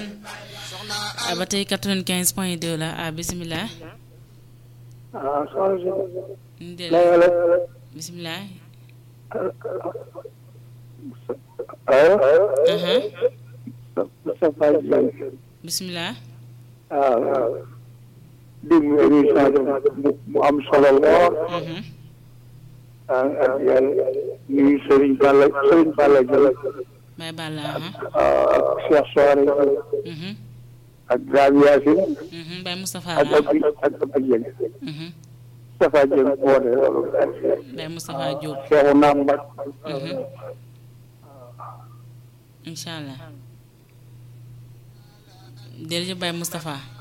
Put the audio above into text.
ah ba tey 95 point 2 la ah bisimilah. ah soxna ñu si. del la bisimilah. allo. aha Moustapha Diagne. bisimilah. waaw. dégg nga émission bi mu am solo lool. mhm ah ak yàlla nuyu Serigne Balla Serigne Balla Diagne. Baye Balla aha ak Cheikh Soare mhm ak Dame Yacine. mhm Baye Moustapha ak la ak ak ak Diagne. mhm Moustapha Diagne woote loolu. Baye Moustapha Diop Cheikh Namba. mhm incha allah jërëjëf Baye Moustapha